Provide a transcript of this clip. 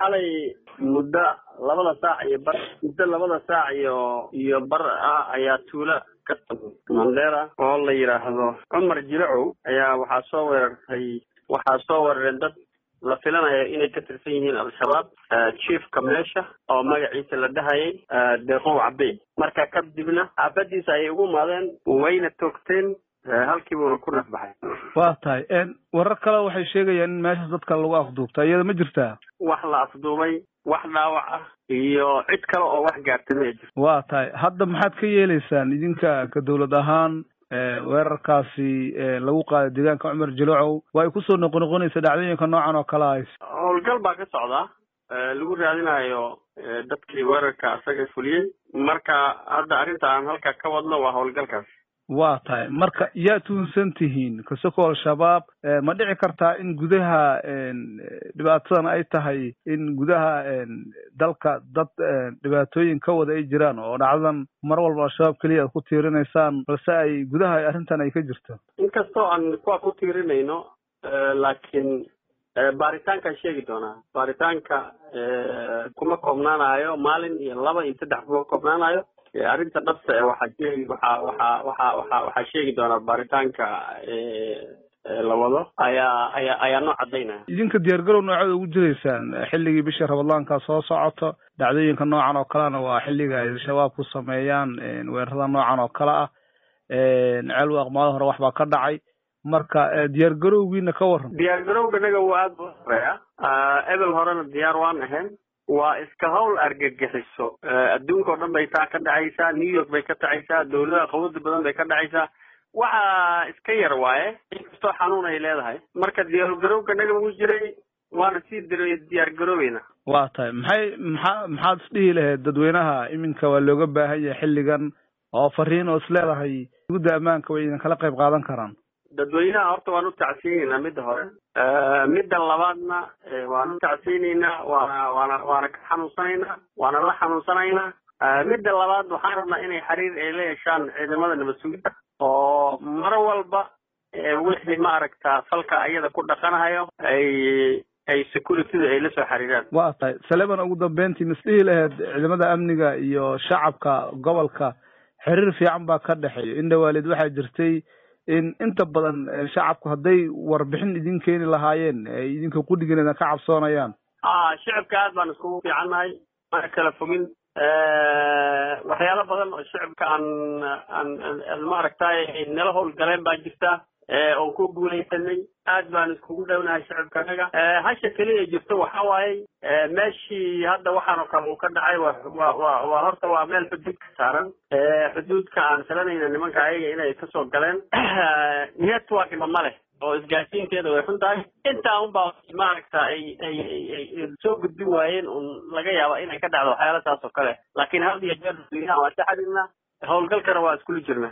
xalay muddo labada saac iyo bar muddo labada saac iyo iyo bar ah ayaa tuulo ka mandera oo la yidhaahdo cumar jilacow ayaa waxaa soo weerartay waxaa soo weerareen dad la filanayo inay ka tirsan yihiin al-shabaab chiefka meesha oo magaciisa la dhahayay deeqow cabey marka kadibna xaafadiisa ayay ugu imaadeen wayna toogteen halkiibuuna ku nafbaxay waa tahay warar kale waxay sheegayaan in meeshaas dadka lagu afduubta iyada ma jirtaa wax la afduubay wax dhaawac ah iyo cid kale oo wax gaartay ma jirto waa tahay hadda maxaad ka yeeleysaan idinka ka dawlad ahaan weerarkaasi lagu qaaday deegaanka cumar jilocow waa ay kusoo noqonoqonaysa dhacdooyinka noocan oo kale ahays howlgal baa ka socda lagu raadinayo dadkii weerarka isaga fuliyey marka hadda arrinta aan halka ka wadno waa howlgalkaas waa tahay marka yaa tuunsan tihiin kasoko al-shabaab ma dhici kartaa in gudaha dhibaatadan ay tahay in gudaha dalka dad dhibaatooyin ka wada ay jiraan oo dhacdadan mar walba al-shabaab keliya aad ku tiirinaysaan balse ay gudaha arrintan ay ka jirto inkastoo aan kuwa ku tiirinayno laakiin baaritaankaan sheegi doonaa baaritaanka kuma koobnaanayo maalin iyo laba iyo saddex kuma koobnaanayo arrinta dhabta e waxaa sheegi waxaa waxaa waxaa waxaa waxaa sheegi doonaa baaritaanka la wado ayaa ayaa ayaa noo cadaynaya idinka diyaargarow nooceeda ugu jiraysaan xilligii bisha rabadaanka soo socoto dhacdooyinka noocan oo kalena waa xilliga ay shabaab ku sameeyaan weerarada noocan oo kale ah ceel waaqmaado hore waxbaa ka dhacay marka diyaargarowgiina ka waran diyaargarowga naga waa aada u horeeya ebel horena diyaar waan ahayn waa iska hawl argagixiso adduunka o dhan bay taa ka dhacaysaa new york bay ka dhacaysaa dawladaha qawada badan bay ka dhacaysaa waxa iska yar waaye inkastoo xanuun ay leedahay marka diyaargarowga naga wuu jiray waana sii diyaargaroobayna waa tahay maxay maxaa maxaad isdhihi lahayd dadweynaha iminka waa looga baahan yahay xilligan oo fariin oo isleedahay gudda ammaanka way idin kala qayb qaadan karaan dadweynaha horta waan u tacsiinaynaa midda hore midda labaadna waan u tacsiinaynaa waana waana waana ka xanuunsanaynaa waana la xanuunsanaynaa midda labaad waxaan rabnaa inay xiriir ay la yeeshaan ciidamada nabad sugidda oo mar walba wixii maaragta falka ayada ku dhaqanahayo ay ay securityda ay la soo xiriiraan waa tahay saleman ugu dambeyntii misdhihi lahayd ciidamada amniga iyo shacabka gobolka xiriir fiican baa ka dhexeeya in dhawaalid waxaa jirtay in inta badan shacabku hadday warbixin idin keeni lahaayeen ay idinka qudhigeena ka cabsoonayaan shicibka aad baan iskugu fiicannahay mana kala fogin waxyaalo badan oo shicibka aan aan maaragtay nala howlgaleen baa jirta oon ku guulaysanay aad baan iskugu dhownahay shicibkanaga hasha keliya jirto waxa waaye meeshii hadda waxaanoo kale uu ka dhacay wa wa waa horta waa meel xuduud ka saaran xuduudka aan filanayna nimanka ayaga inay kasoo galeen networkba ma leh oo isgaasiinteeda way xun tahay intaa unbaa maaragta ay ay ay soo gudbin waayeen un laga yaaba inay ka dhacdo waxyaala taas oo kale laakiin had iyo jeer dadweynaha waa ka xiriirnaa howlgalkana waa iskula jirna